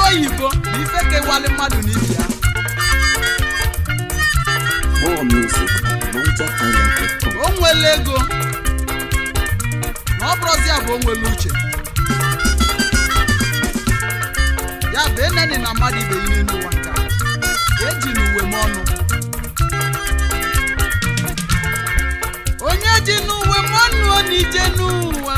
oyibo na ife kewali mmadụ n'ibi ya More music at NigerHighlife.com. o nwere ego na ọ bụrụzi ya bụ o nwere uche ya bụ eneni na mmadụ ibe ihe n'ụwa nka eji n'uwe m ọnụ onye ji n'uwe m ọnụ ọ na ije n'ụwa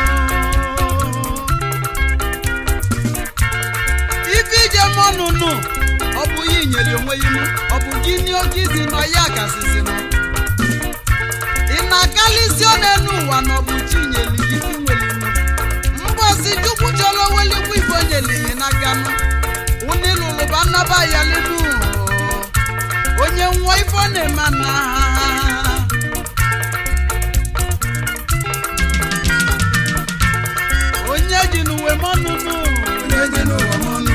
ife ije m ọnụ nụ ọ bụ ya inyere onwe ya inu ọ bụ gị nye oge izi nọ ya gasịsị nụ ị na-akalịsị ọnụ n'ụwa na ọ bụ chinyeli gị ife nwere inu mgbọsi chukwu chọrọ welikwa ife o nyelighị n'aka nụ unilụlụba nnaba ya linu onye nwa ife ọ na-eme na onye ji n'uwe mọnụnụ onye ji n'ụwa mọnụ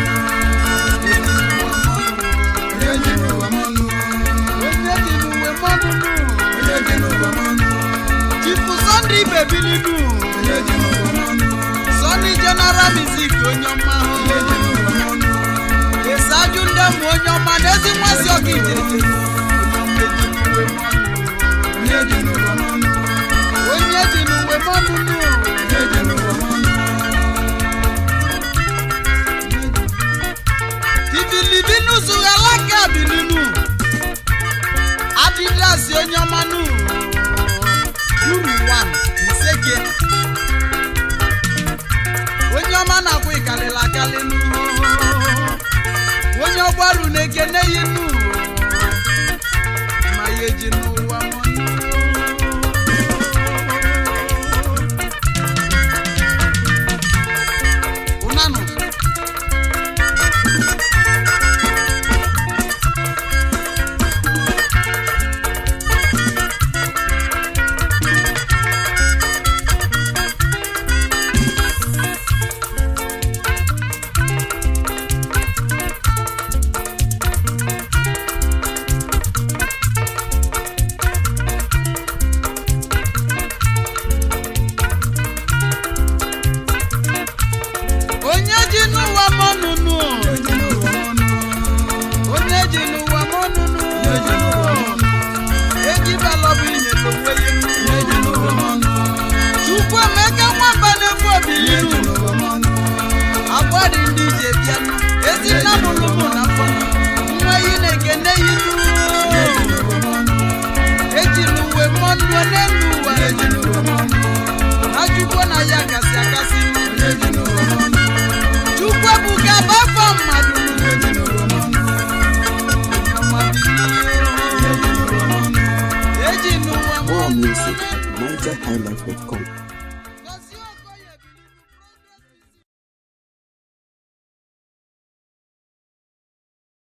onye ji n'ụwa mọnụ onye ji n'uwe mọnụnụ onye ji n'ụwa mọnụ chifu sọnde ibebilinu onye ji n'ụwa mọnụ sọnde general music onye ọma ahụ onye ji n'ụwa mọnụ ịsaju ndị mụ onye ọma na ezi nmasị ọka ijeje onye ji n'ụwa mọnụ onye ji n'uwe mọnụnụ onye ji n'ụwa mọnụ ibilibinu zughalaka bilinu adidasi onye ọmanụ uru wan iseke onye ọma na-akwụ ịkalịla akalị nụ onye ọgbaru na-ekene ya inu ma ya eji n'ụwa mọnụ ụnanụ onye ji n'ụwa mọnụnụ onye ji n'ụwa mọnụnụ ejibalọbụ inyere onwe ya chukwu emeka nwamba na-efu obilinu agwa dị ndị ije bịanụ ezi nna mụlụmụ na mfọ nwa yi na-ekene yi eji n'uwe mọnụ n'elu ụwa ajụkwo na ya kasị akasị chukwu ebuka bafọ mmadụ eji n'ụwa More mọnụ music at NigerHighlife.com.